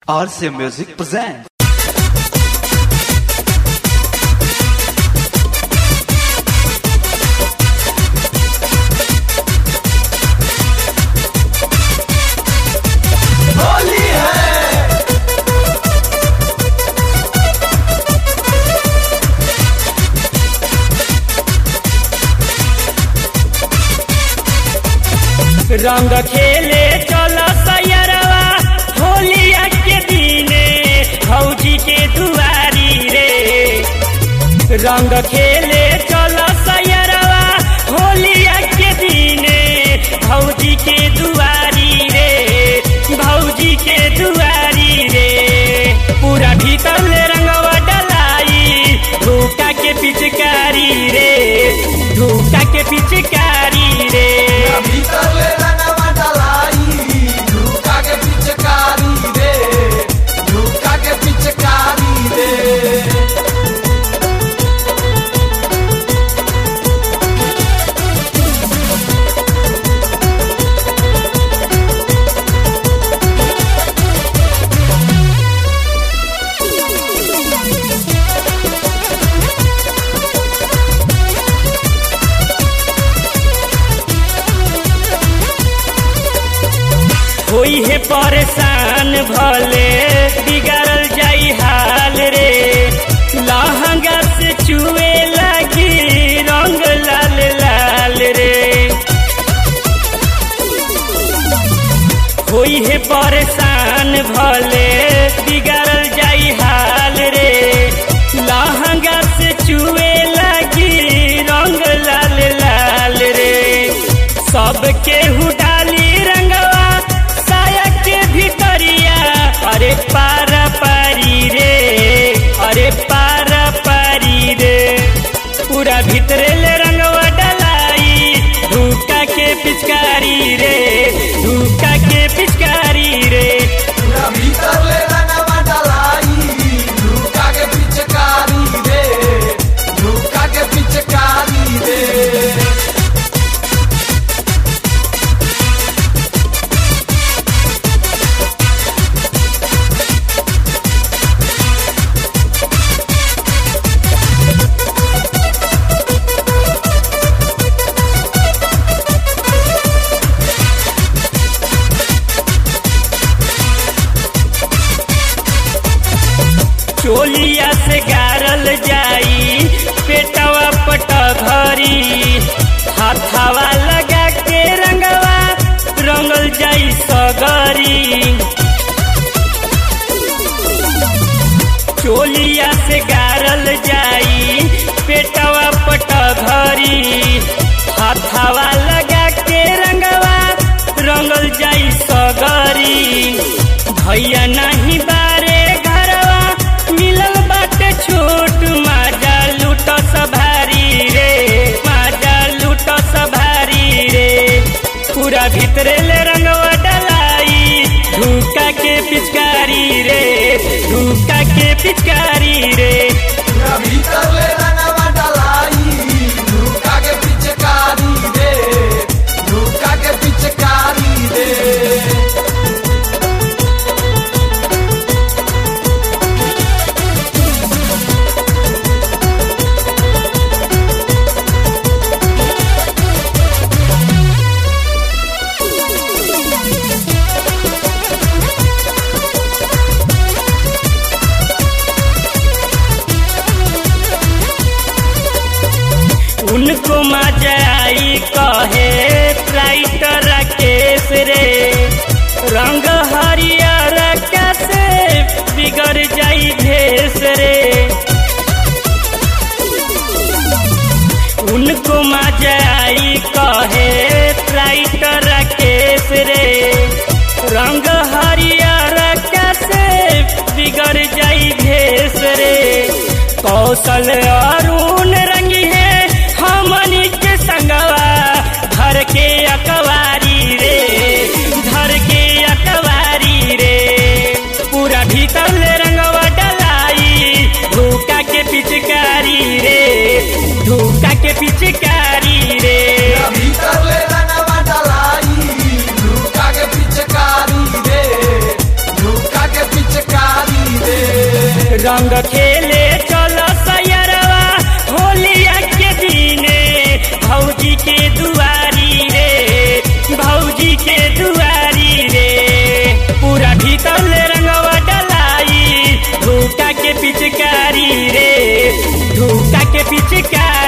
RC Music presents. रंग खेले चल सैरवा होलिया के दिने भौजी के दुआरी रे रंग खेले चल सैरवा होलिया के दिने भौजी के दुआरी रे भौजी के दुआरी रे पूरा भीतर ले रंगवा डलाई धूका के पिचकारी रे धूका के पिचकारी रे भीतर ले रंगवा डलाई धूका के पिचकारी रे धूका के पिचकारी रे होई है परेशान भले बिगड़ल जाई हाल रे लहंगा से चुए लगी रंग लाल लाल रे होई है परेशान भले बिगड़ल जाई हाल रे लहंगा से चुए लगी रंग लाल लाल रे सबके डाली रंगवा साया के भीतरिया अरे पारा पारी रे अरे पारा पारी रे पूरा भीतरे ले रंगवा डलाई धूका के पिचकारी रे धूका के पिचकारी रे पूरा भीतर ले रंगवा डलाई धूका के पिचकारी रे धूका के पिचकारी रे चोलिया से गारल जाई पेटवा पट घरी हाथावा लगा के रंगवा रंगल जाई सगरी चोलिया से गारल जाई पेटवा पट घरी हाथावा लगा के रंगवा रंगल जाई सगरी भैया नहीं बारे घरवा मिलल बाटे छोट माजा लूट सभारी रे माजा लूट सभारी रे पूरा भीतरे ले रंगवा डलाई धूका के पिचकारी रे धूका के पिचकारी रे पूरा भीतर ले रंगवा डलाई धूका के पिचकारी रे धूका के पिचकारी रे उनको मजा आई कहे राइटर केस रे रंग हरियर कैसे बिगड़ जाई भेस रे उनको मजा आई कहे राइटर केस रे रंग हरियर कैसे बिगड़ जाई भेस रे कौशल अरुण रंगी है हमनी के संगवा धर के अकवारी रे धर के अकवारी रे पूरा भीतर ले रंगवा डलाई धूका के पिचकारी रे धूका के पिचकारी रे भीतर ले रंगवा डलाई धूका के पिचकारी रे धूका के पिचकारी रंग खेले चल सयरवा होलिया के दिने भौजी के दुआरी रे भौजी के दुआरी रे पूरा भीतर ले रंगवा डलाई धूका के पिचकारी रे धूका के पिचकारी